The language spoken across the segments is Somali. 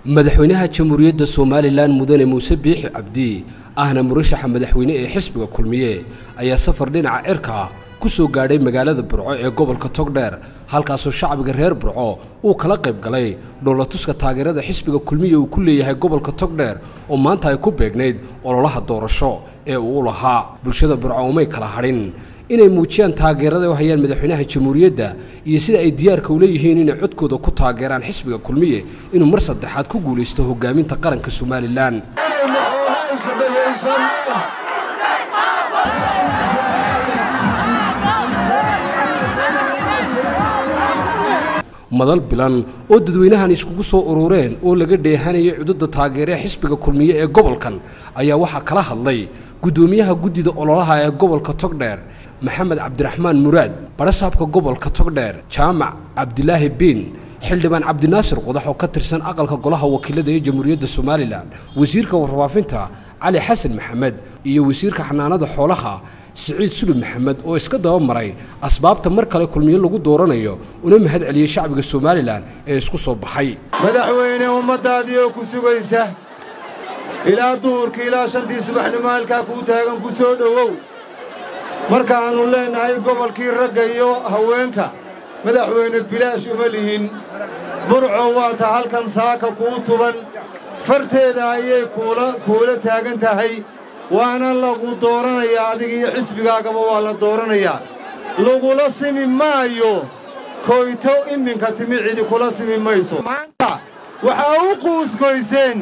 madaxweynaha jamhuuriyadda somalilan mudane muuse biixi cabdi ahna murashaxa madaxweyne ee xisbiga kulmiye ayaa safar dhinaca cirka ah ku soo gaadhay magaalada burco ee gobolka togdheer halkaasoo shacbiga reer burco uu kala qayb galay dhoolatuska taageerada xisbiga kulmiye uu ku leeyahay gobolka togdheer oo maanta ay ku beegnayd ololaha doorasho ee uu u lahaa bulshada burco umay kala hadhin inay muujiyaan taageerada u hayaan madaxweynaha jamhuuriyadda iyo sida ay diyaarka u leeyihiin inay codkooda ku taageeraan xisbiga kulmiye inuu mar saddexaad ku guulaysto hogaaminta qaranka somalilan madal bilan oo dadweynahan iskugu soo urureen oo laga dheehanayay cududda taageeree xisbiga kulmiye ee gobolkan ayaa waxaa kala hadlay guddoomiyaha guddida ololaha ee gobolka togdheer maxamed cabdiraxmaan muraad barasaabka gobolka togdheer jaamac cabdilaahi biin xildhibaan cabdinaasir qodax oo ka tirsan aqalka golaha wakiilada ee jamhuuriyadda somalilan wasiirka warfaafinta cali xasan maxamed iyo wasiirka xanaanada xoolaha siciid sulub maxamed oo iska daba maray asbaabta mar kale kulmiyo lagu dooranayo una mahad celiyey shacbiga somalilan ee isku soo baxay madaxweyne ummaddaadii oo ku sugaysa ilaa duhurka ilaa shantii subaxnimo halkaa kuu taagan ku soo dhowow markaannu leennahay gobolkii ragga iyo haweenka madaxweyne bilaash uma lihin burco waa ta halkan saaka kuu tuban farteeda ayay kuula taagan tahay waana lagu dooranayaa adiga iyo xisbigaagaba waa la dooranayaa lagula simi maayo koyto iminka timi cidi kula simi mayso maanta waxaa u quusgoyseen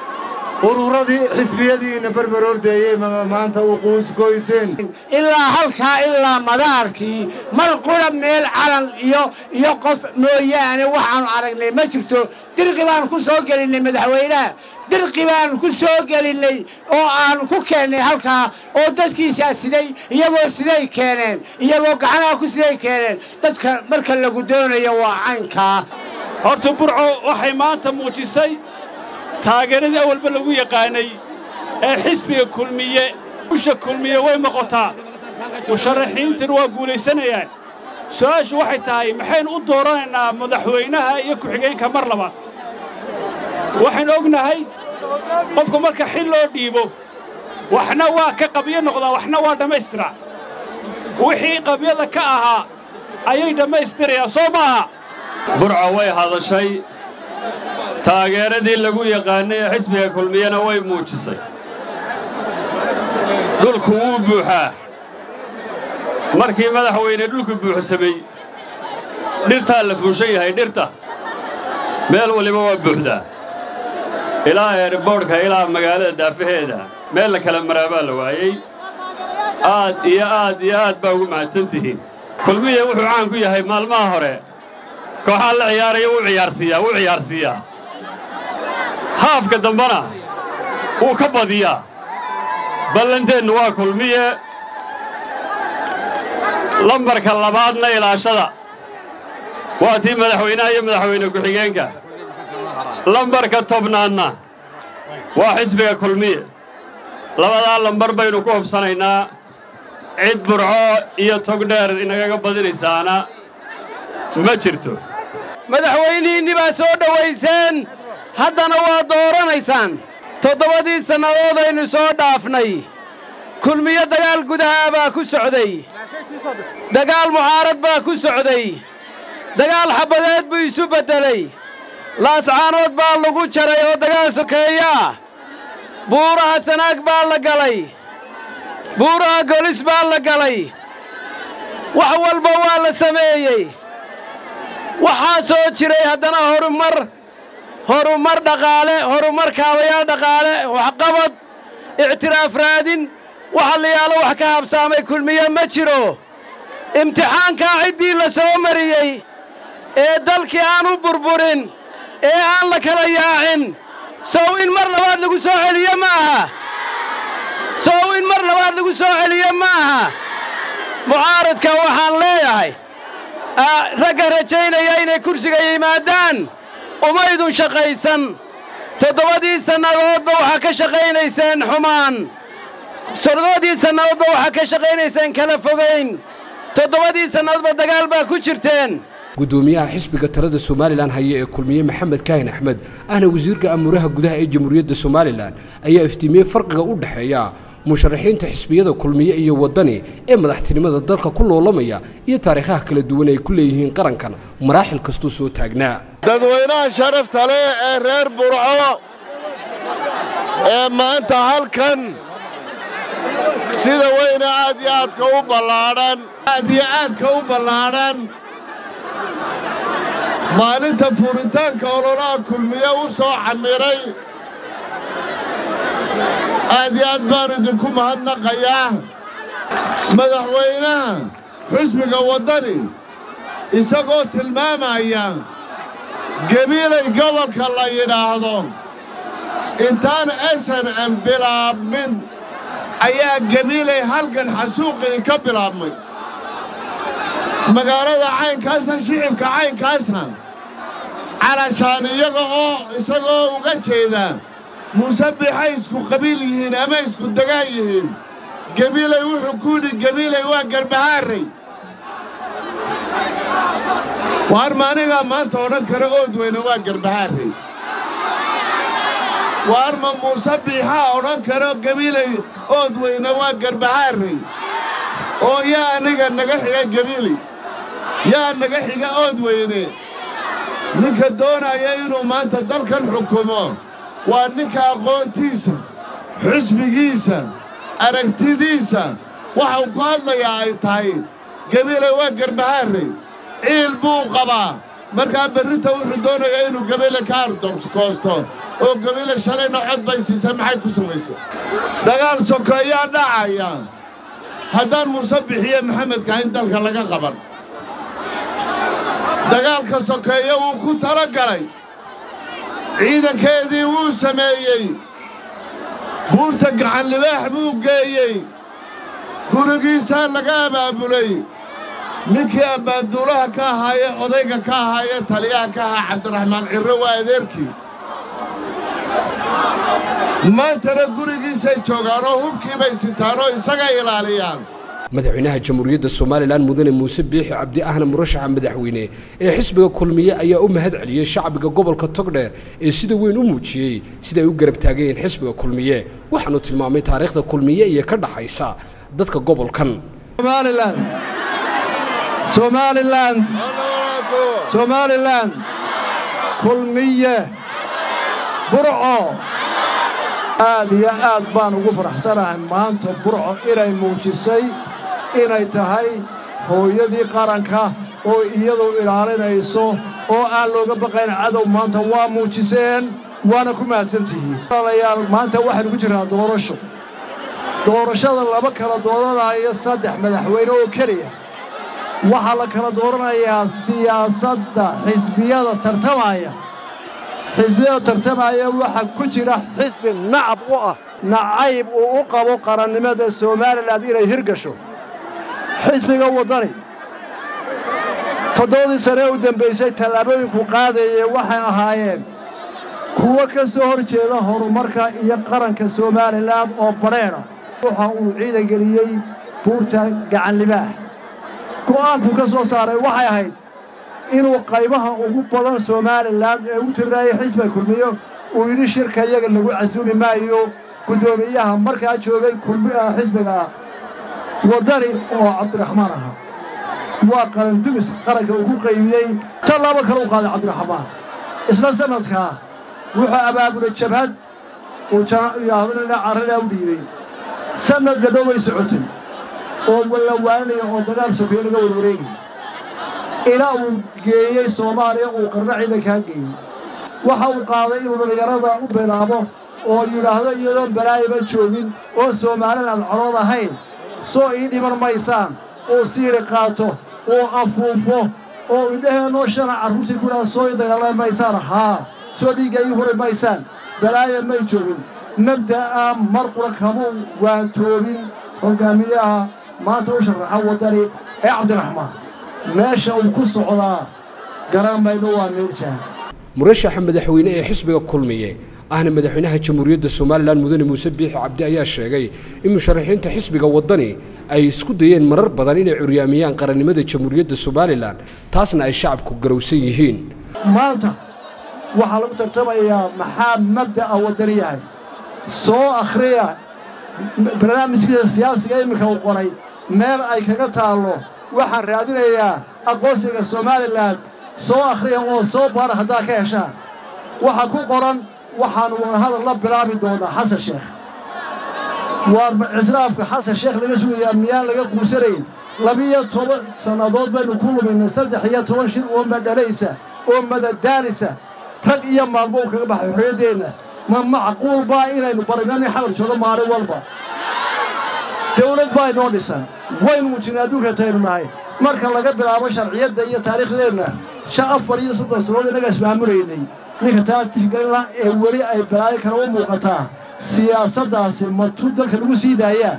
ururadii xisbiyadiinna berber ordeeyey maanta u quusgoyseen ilaa halkaa ilaa madaarkii mar qura meel calan iyo iyo qof mooyaane waxaannu aragnay ma jirto dirqi baannu ku soo gelinnay madaxweynaha dirqi baannu ku soo gelinnay oo aannu ku keennay halkaa oo dadkiisaa siday iyagoo siday keeneen iyagoo gacanaha ku siday keeneen dadka marka lagu doonayo waa caynkaa horta burco waxay maanta muujisay taageeradii awalba lagu yaqaanay ee xisbiga kulmiye usha kulmiye way noqotaa musharaxiintuna waa guulaysanayaan su'aashu waxay tahay maxaynu u dooranaynaa madaxweynaha iyo ku-xigeenka mar labaad waxaynu ognahay qofka marka xil loo dhiibo waxna waa ka qabyo noqdaa waxna waa dhammaystiraa wixii qabyada ka ahaa ayay dhammaystirayaan soo maaha burco way hadashay taageeradii lagu yaqaannay ee xisbiga kulmiyena way muujisay dhulku wuu buuxaa markii madaxweyne dhulku buuxsamay dhirtaa la fuushan yahay dhirta meel waliba waa buuxdaa ilaa eerboodhka ilaa magaalada daafaheeda meel la kala maraa baa la waayey aad iyo aad iyo aad baa ugu mahadsan tihiin kulmiya wuxuu caan ku yahay maalmaha hore kooxaa la ciyaaraya wuu ciyaarsiiyaa wuu ciyaarsiiyaa haafka dambena wuu ka badiyaa ballanteennu waa kulmiye lambarka labaadna ilaashada waa tii madaxweynaha iyo madaxweyne ku-xigeenka lambarka tobnaadna waa xisbiga kulmiye labadaa lambar baynu ku hubsanaynaa cid burco iyo togdheer inagaga badinaysaana ma jirto madaxweynihiinni baa soo dhowayseen haddana waa dooranaysaan toddobadii sannadoodaynu soo dhaafnay kulmiyo dagaal gudahaa baa ku socday dagaal mucaarad baa ku socday dagaal xabbadeed buu isu beddelay laascaanood baa lagu jaray oo dagaal sokeeyaa buuraha sanaag baa la galay buuraha golis baa la galay wax walba waa la sameeyey waxaa soo jiray haddana horumar horumar dhaqaale horumar kaabayaal dhaqaale waxqabad ictiraaf raadin waxa la yaalo wax ka habsaamay kulmiye ma jiro imtixaankaa ciddii la soo mariyey ee dalkii aan u burburin ee aan la kala yaacin sow in mar labaad lagu soo celiye ma aha sow in mar labaad lagu soo celiye ma aha mucaaradka waxaan leeyahay ragga rajaynaya inay kursiga yimaadaan umaydun shaqaysan toddobadii sannadoodba waxaa ka shaqaynayseen xumaan toddobadii sannadoodba waxaa ka shaqaynayseen kala fogayn toddobadii sannadoodba dagaal baa ku jirteen guddoomiyaha xisbiga talada somalilan haya ee kulmiye maxamed kaahin axmed ahna wasiirka amuuraha gudaha ee jamhuuriyadda somalilan ayaa iftiimiyey farqiga u dhexeeya musharaxiinta xisbiyada kulmiye iyo waddani ee madaxtinimada dalka ku loolamaya iyo taariikhaha kala duwan ay ku leeyihiin qarankan maraaxil kastuu soo taagnaa dadweynaha sharafta leh ee reer burco ee maanta halkan sida weyne aad iyo aadka u ballaadhan aad iyo aadka u ballaadhan maalinta furitaanka ololaha kulmiye u soo camiray aad iyo aad baan idinku mahadnaqayaa madaxweynaha xusbiga waddani isagoo tilmaamaya gebiilay gobolka la yidhaahdo intaan snm bilaabmin ayaa gebiilay halkan xasuuqii ka bilaabmay magaalada caynkaasa shicibka caynkaasa calashaan iyaga oo isagoo uga jeeda muuse bixay isku qabiil yihiin ama isku degaan yihiin gebiilay wuxuu ku yidhi gebiilay waa garbahaarray waar maanigaa maanta odhan kara ood weyne waa garbahaarray waar ma muuse biixaa odhan karo gebiilay ood weyne waa garbahaarray oo yaa aniga naga xiga gebiilay yaa naga xiga ood weyne ninka doonaya inuu maanta dalkan xukumo waa ninka aqoontiisa xusbigiisa aragtidiisa waxa uu ku hadlayaa ay tahay gebiilay waa garbahaarray ciil buu qabaa markaa berrinta wuxuu doonayaa inuu gebiile ka ardokoosto oo gebiile shalayna cod bay siisay maxay ku samaysay dagaal sokeeyaa dhacaya haddaan muuse bixiye maxamedka in dalka laga qaban dagaalka sokeeye wuu ku tala galay ciidankeedii wuu sameeyey buurta gacanlibaax buu geeyey gurigiisaa laga abaabulay ninkii abaaduulaha ka ahaayee odayga ka ahaayee taliyaha ka ahaa cabdiraxmaan cirre waa adeerkii maantana gurigiisay joogaan oo hubkii bay sitaan oo isaga ilaaliyaan madaxweynaha jamhuuriyadda somalilan mudane muuse biixi cabdi ahna murashaxa madaxweyne ee xisbiga kulmiye ayaa u mahad celiyey shacbiga gobolka togdheer ee sida weyn u muujiyey sida ay u garab taagayeen xisbiga kulmiye waxaanu tilmaamay taariikhda kulmiye iyo ka dhaxaysa dadka gobolkan somalilan somalilan somalilan kulmiye burco aad iyo aad baan ugu faraxsanahay maanta burco inay muujisay inay tahay hooyadii qaranka oo iyadu ilaalinayso oo aan looga baqayn cadow maanta waa muujiseen waana ku mahadsantihiin walaalayaal maanta waxaynu ku jirnaa doorasho doorashada laba kala dooranayo saddex madaxweyne oo keliya waxaa la kala dooranayaa siyaasadda xisbiyada tartamaya xisbiyada tartamaya waxaa ku jira xisbi nacab u ah nacayb uu u qabo qarannimada somalilan inay hirgasho xisbiga waddani toddobadii sane u dembaysay tallaabooyinku qaadayee waxay ahaayeen kuwo ka soo hor jeeda horumarka iyo qaranka somalilan oo badheedha waxa uu ciidangeliyey buurta gacanlibaah go'aankuu ka soo saaray waxay ahayd inuu qaybaha ugu badan somalilan ee u tirnaayay xisbiga kulmiyo uu yidhi shirka iyaga lagu casuumi maayo guddoomiyaha markaa joogay xisbiga waddani oo cabdiraxmaan ahaa waa qarandumis qaranka uu ku qaybiyey tallaabo kale u qaaday cabdiraxmaan isla sannadkaa wuxuu abaabulay jabhad uu carradaa u dhiibay sannad gadho way socotay oo la waaninaya oo dagaal sokeeye laga warwareegay ilaa uu geeyey soomaaliya uu qarno ciidankaa geeyey waxa uu qaaday inuu dhallinyarada u bilaabo oo yidhaahdo iyadoon balaayaba joogin oo soomaalin aan colood ahayn soo ii dhiman maysaan uu siiri qaato uu afuufo oo indhaheennoo shana carruurtii ku idhahda soo ii dagaalan maysaan haa soo dhiigga ii huri maysaan balaaya may joogin mabda'a mar qura kamuu waantoobin hoggaamiyaha maanta u sharaxa waddani ee cabdiraxmaan meesha uu ku socdaa garan mayno waa meeljaha murashaxa madaxweyne ee xisbiga kulmiye ahna madaxweynaha jamhuuriyadda somalilan mudane muuse biixi cabdi ayaa sheegay in musharaxiinta xisbiga waddani ay isku dayeen marar badan inay curyaamiyaan qarannimada jamhuuriyadda somalilan taasna ay shacabku garowsan yihiin maanta waxaa lagu tartamayaa maxaa mabda'a waddani yahay soo akhriya barnaamijkiisa siyaasiga iminka uu qoray meel ay kaga taallo waxaan raadinayaa aqoonsiga somalilan soo akhriya oo soo baara haddaad ka heshaan waxaa ku qoran waxaannu wadahadal la bilaabi doonaa xasan sheekh waar cisraafka xasan sheekh laga sugayaa miyaan laga quusanayn labiyo toban sannadood baynu ku luminay saddex iyo toban shir oo madhalaysa oo madadaalisa rag iyo maalmo uu kaga baxay xorriyaddeenna ma macquul baa inaynu barino nin xabar joogo maalin walba dawlad baa inoo dhisan waynu muujinay adduunka taynu nahay marka laga bilaabo sharciyadda iyo taariikhdeenna shan afar iyo soddon sannadood innaga ismaamulaynay ninka taa tixgelin ee weli ay balaayo kale u muuqataa siyaasaddaasi matu dalka lagu sii daayaa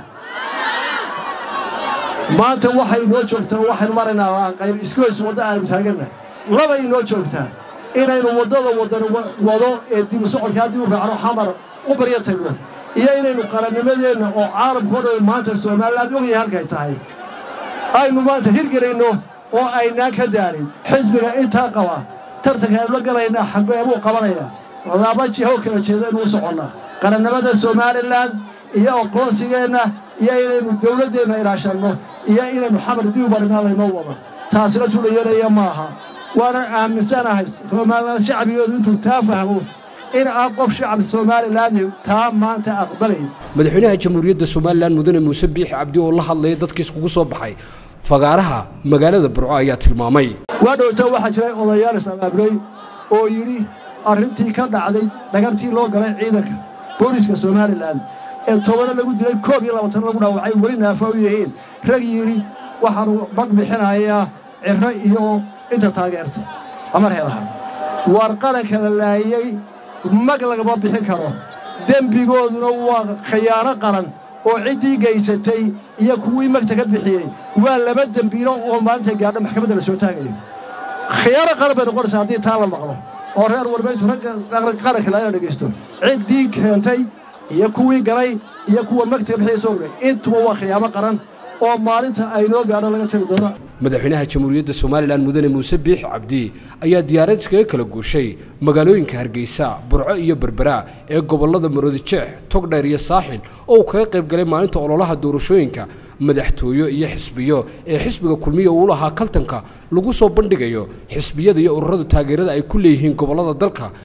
maanta waxay inoo joogtaa waxaynu maraynaa aanqayr iskoys wadda aynu taaganna labay inoo joogtaa inaynu waddada wadan wado ee dibu socodkaa dib u raacno xamar u baryo tagno iyo inaynu qarannimadeenna oo caalamkao dhan maanta somaliland ogyahay halkay tahay aynu maanta hirgelayno oo aynaan ka daalin xisbiga intaa qaba tartanka aynu la galaynaa xagbeebuu qabanayaa laba jiho kala jeedaynu u soconnaa qarannimada somalilan iyo aqoonsigeenna iyo inaynu dawladdeenna ilaashanno iyo inaynu xamar dib u barinaa laynoo wado taasina tula yeelaya maaha waanan aaminsanahay somalilan shacbigoodu intuu taa fahmo in aan qof shacab somalilan taa maanta aqbalayn madaxweynaha jamhuuriyadda somalilan mudane muuse biixi cabdi oo la hadlaya dadkii iskugu soo baxay fagaaraha magaalada burco ayaa tilmaamay waa dhowta waxaa jiray odayaal is-abaabulay oo yidhi arrintii ka dhacday dhagartii loo galay ciidanka booliiska somalilan ee tobana lagu dilay koob iyo labaatan lagu dhaawacay weli naafa u yihiin rag yidhi waxaanu mag bixinayaa cirro iyo inta taageerta amar heelaha waar qaranka la laayey mag lagama bixin karo dembigooduna waa khiyaano qaran oo ciddii gaysatay iyo kuwii magta ka bixiyey waa laba dembiilo oo maalinta gaadha maxkamadda la soo taagayo khiyaano qaran bay noqonaysaa haddii taa la maqlo oo reer warbayntu ragga qaranka laga dhegaysto ciddii keentay iyo kuwii galay iyo kuwa magta ka bixiyey soo gray intuba waa khiyaamo qaran oo maalinta ay noo gaadho laga tiri doono madaxweynaha jamhuuriyadda somalilan mudane muuse biixi cabdi ayaa diyaarad iskaga kala guushay magaalooyinka hargeysa burco iyo berbera ee gobollada maroodijeex togdheer iyo saaxil oo uu kaga qayb galay maalinta ololaha doorashooyinka madaxtooyo iyo xisbiyo ee xisbiga kulmiya uu lahaa kaltanka lagu soo bandhigayo xisbiyada iyo ururada taageerada ay ku leeyihiin gobollada dalka